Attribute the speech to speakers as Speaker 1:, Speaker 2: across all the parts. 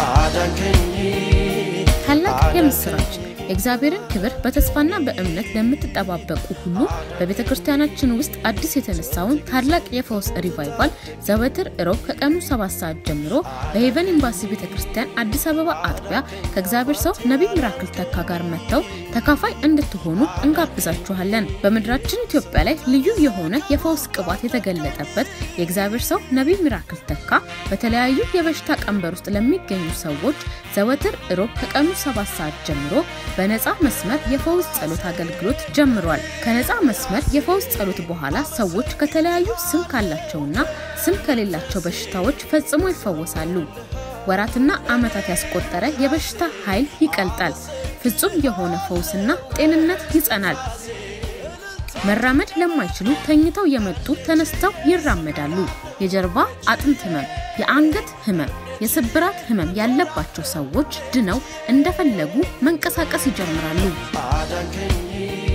Speaker 1: ታላቅ የምስራች የእግዚአብሔርን ክብር በተስፋና በእምነት ለምትጠባበቁ ሁሉ በቤተ ክርስቲያናችን ውስጥ አዲስ የተነሳውን ታላቅ የፈውስ ሪቫይቫል ዘወትር እሮብ ከቀኑ ሰባት ሰዓት ጀምሮ በሄቨን ኤምባሲ ቤተ ክርስቲያን አዲስ አበባ አጥቢያ ከእግዚአብሔር ሰው ነቢይ ሚራክል ተካ ጋር መጥተው ተካፋይ እንድትሆኑ እንጋብዛችኋለን። በምድራችን ኢትዮጵያ ላይ ልዩ የሆነ የፈውስ ቅባት የተገለጠበት የእግዚአብሔር ሰው ነቢይ ሚራክል ተካ በተለያዩ የበሽታ ቀንበር ውስጥ ለሚገኙ ሰዎች ዘወትር እሮብ ከቀኑ ሰባት ሰዓት ጀምሮ በነፃ መስመር የፈውስ ጸሎት አገልግሎት ጀምሯል። ከነፃ መስመር የፈውስ ጸሎት በኋላ ሰዎች ከተለያዩ ስም ካላቸውና ስም ከሌላቸው በሽታዎች ፈጽሞ ይፈወሳሉ። ወራትና ዓመታት ያስቆጠረ የበሽታ ኃይል ይቀልጣል። ፍጹም የሆነ ፈውስና ጤንነት ይጸናል። መራመድ ለማይችሉ ተኝተው የመጡ ተነስተው ይራመዳሉ። የጀርባ አጥንት ህመም፣ የአንገት ህመም፣ የስብራት ህመም ያለባቸው ሰዎች ድነው እንደፈለጉ መንቀሳቀስ ይጀምራሉ።
Speaker 2: አዳንከኝ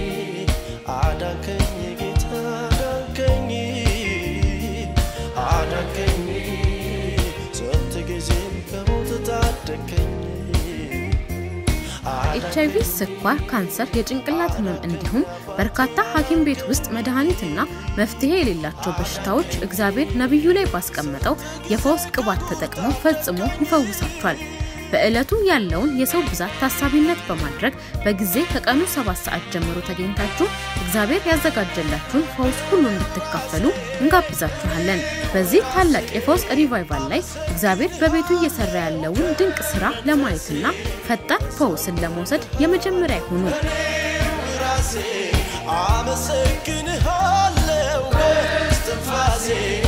Speaker 2: አዳንከኝ ጌታ አዳንከኝ አዳንከኝ ስንት ጊዜም ከሞት ታደገኝ
Speaker 1: ኤች አይቪ፣ ስኳር፣ ካንሰር፣ የጭንቅላት ህመም እንዲሁም በርካታ ሐኪም ቤት ውስጥ መድኃኒትና መፍትሄ የሌላቸው በሽታዎች እግዚአብሔር ነቢዩ ላይ ባስቀመጠው የፈውስ ቅባት ተጠቅሞ ፈጽሞ ይፈውሳቸዋል። በዕለቱ ያለውን የሰው ብዛት ታሳቢነት በማድረግ በጊዜ ከቀኑ ሰባት ሰዓት ጀምሮ ተገኝታችሁ እግዚአብሔር ያዘጋጀላችሁን ፈውስ ሁሉ እንድትካፈሉ እንጋብዛችኋለን። በዚህ ታላቅ የፈውስ ሪቫይቫል ላይ እግዚአብሔር በቤቱ እየሰራ ያለውን ድንቅ ስራ ለማየትና ፈጣን ፈውስን ለመውሰድ የመጀመሪያ ይሁኑ።
Speaker 2: ራሴ አመሰግንሃለሁ እስትንፋሴ